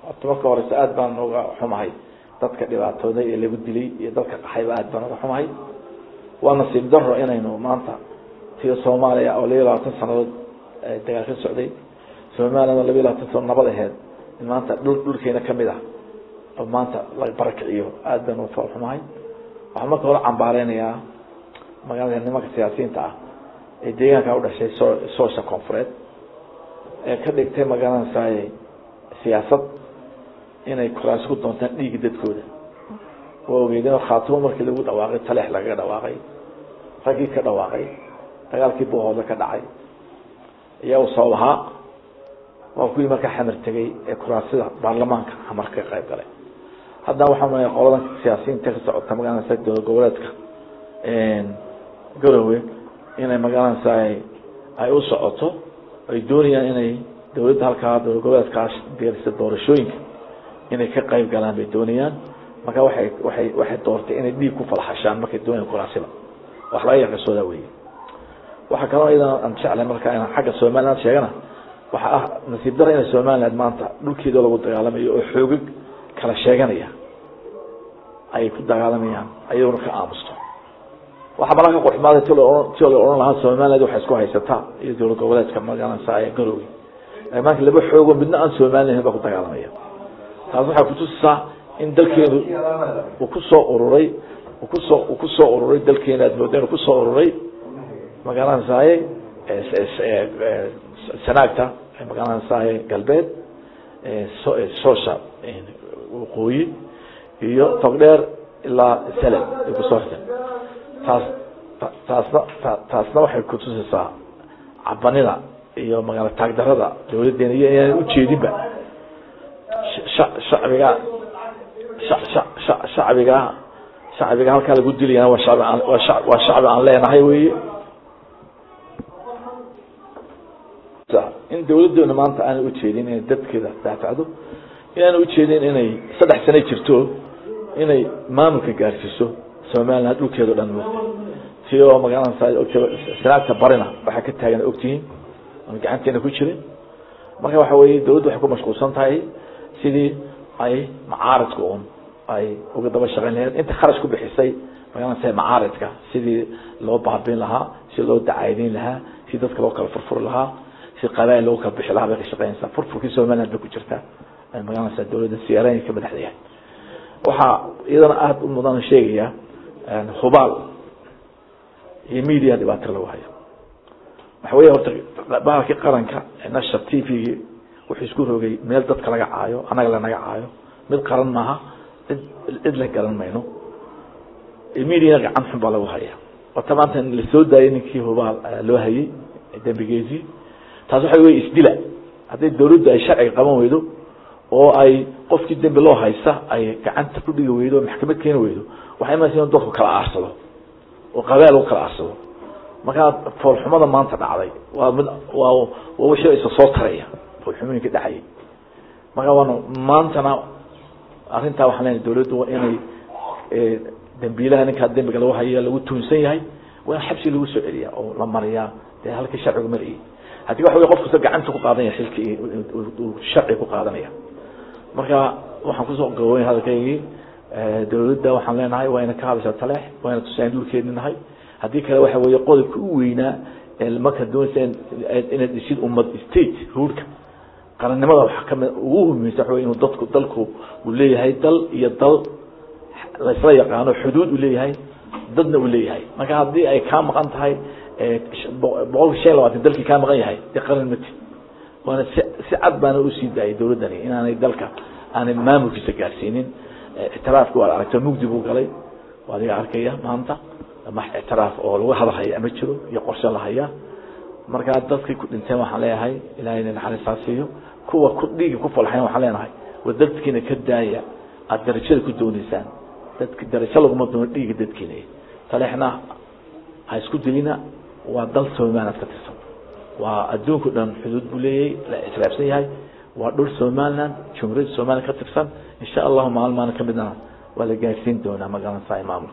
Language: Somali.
horta marka horeyse aad baan uga xumahay dadka dhibaatooday ee lagu dilay iyo dadka qaxayba aad baan uga xumahay waa nasiib daro inaynu maanta tiyo soomaaliya oo labiyo labaatan sanadood dagaal ka socday soomaaliyana labiyo labaatan sanadood nabad aheyd in maanta dhul dhulkeena kamid ah oo maanta la barakiciyo aad baan uga xumahay waxaan marka hore cambaareynaya magaalada nimanka siyaasiyiinta ah ee deegaanka udhashay so soosha koonfureed ee ka dhigtay magaranaysaay siyaasad inay kuraasi ku doontaan dhiigi dadkooda waa ogeydeen khaatimo markii lagu dhawaaqay taleex lagaga dhawaaqay raggii ka dhawaaqay dagaalkii buuhooda ka dhacay ayaa uu sabab ahaa waa kuwii markaa xamar tegey ee kuraasida baarlamaanka xamar ka qayb galay haddana waxaa malaya qoladan siyaasiyiinta ka socota magaranaysa dowlad goboleedka garowe inay magaranaysa ay u socoto ay doonayaan inay dawladda halkaa dowlad goboleedkaas deerisa doorashooyinka inay ka qayb galaan bay doonayaan marka waxay waxay waxay doortay inay dhiig ku falxashaan markay doonayaan kuraasiba wax laga yaqasooda weeye waxaa kaloo iyadana aan jeclay marka inaan xagga somaliland sheegana waxa ah nasiib dara inay somaliland maanta dhulkeeda lagu dagaalamayo oo xoogag kala sheeganaya ayay ku dagaalamayaan ayaguna ka aamusto waxaa malaa ka qorxumaaday ti ti la odhan lahaa somaliland waxay isku haysataa iyo dowlad goboleedka magaranaysa garowe maanta laba xoogo midna aan somaliland baa ku dagaalamaya taas waxay kutusisaa in dalkeenu uu kusoo ururay kusoo uu kusoo ururay dalkeena aad mooda inuu kusoo ururay magaranaysaye sanaagta magaranaysaye galbeed soosha waqooyi iyo togdheer ilaa salem ay kusoo xirteen taas taasna taasna waxay kutusaysaa cabanida iyo magaala taagdarada dawladeena iyo inaan ujeedinba shacbiga shacbiga shacbiga halkaa lagu dilayana waa shacbi aan waa shacbi aan leenahay weye in dawladeena maanta aanay ujeedin inay dadkeeda daafacdo inaana ujeedin inay saddex sano jirto inay maamulka gaarsiiso somaliland dhulkeeda o dhan mugta si oo magaranaysa sanaagta barina waxaa ka taagan ogtihiin aan gacanteena ku jirin marka waxa weye dawladdu waxay ku mashquulsan tahay sidii ay macaaridka un ay uga daba shaqeyn lahayd inta kharash ku bixisay magaranaysa macaaridka sidii loo baabin lahaa si loo dacaydeyn lahaa si dadka loo kala furfuri lahaa si qabail loo kala bixi lahaa bay ka shaqeynaysaa furfurkii somaliland bay ku jirtaa magaranaysa dawladda siyaarayn ka madaxda yahay waxaa iyadana aada u mudan sheegaya hubaal iyo media dhibaato lagu hayo waxa wey horta bahalkii qaranka nasha t v-gii wuxuu isku rogay meel dadka laga caayo annaga lanaga caayo mid qaran maaha cid cid la garan mayno mediana gacan xun baa lagu haya wata maanta lasoo daayay ninkii hubaal loo hayay dembigeesii taas waxa wey isdila hadday dawladdu ay sharciga qaban weydo oo ay qofkii dembi loo haysta ay gacanta ku dhigi weydo o maxkamad keeni weydo waxay imanaysa in dadku kala aarsado oo qabaal u kala aarsado markaa foolxumada maanta dhacday waa mid waa waa wixii isa soo taraya foolxumooyinka dhacayay marka waana maantana arrintaa waxaan leenahay dawladdu waa inay dambiilaha ninkaa dembiga lagu haya lagu tuunsan yahay waa in xabsi lagu soo celiya oo la mariyaa dee halkii sharcigu marayay haddii waxa wey qof kasta gacanta ku qaadanaya xilkii uu sharci ku qaadanaya marka waxaan kusoo gaboobay hadalkaygii dawladda waxaan leenahay waa ina ka hadashaa taleex waa ina tusaan dhulkeedni nahay haddii kale waxa weeye qodobka u weynaa marka doonaysa inaad dhisid ummad state ruurka qarannimada waxa kamid ugu humeysa waxa wey inuu dadku dalku uu leeyahay dal iyo dal laysla yaqaano xuduud uu leeyahay dadna uu leeyahay marka haddii ay kaa maqan tahay boqolka shan iyo labaatan dalkii kaa maqan yahay dee qaran mati waana si si cad baana usii daayay dawladdani inaanay dalka aanay maamulkiisa gaarsiinin ictiraafki waa la aragta mugdi buu galay waa adiga arkaya maanta ma ictiraaf oo lagu hadalhaya ma jiro iyo qorshe la hayaa markaa dadkii ku dhinteen waxaan leeyahay ilahayna naxariistaa siiyo kuwa ku dhiigi ku falxayn waxaan leenahay waa dadkiina ka daaya aada darajada ku dooneysaan dadki darajo laguma doono dhiiga dadkiina taleexna ha isku dilina waa dal somaliland ka tirsan waa adduunka dhan xuduud buu leeyahay la ictiraafsan yahay waa dhul somaliland jumhuuriyadda somaliland ka tirsan insha allahu maalin maalin ka midna waa la gaarsiin doonaa magaranaysa maamulka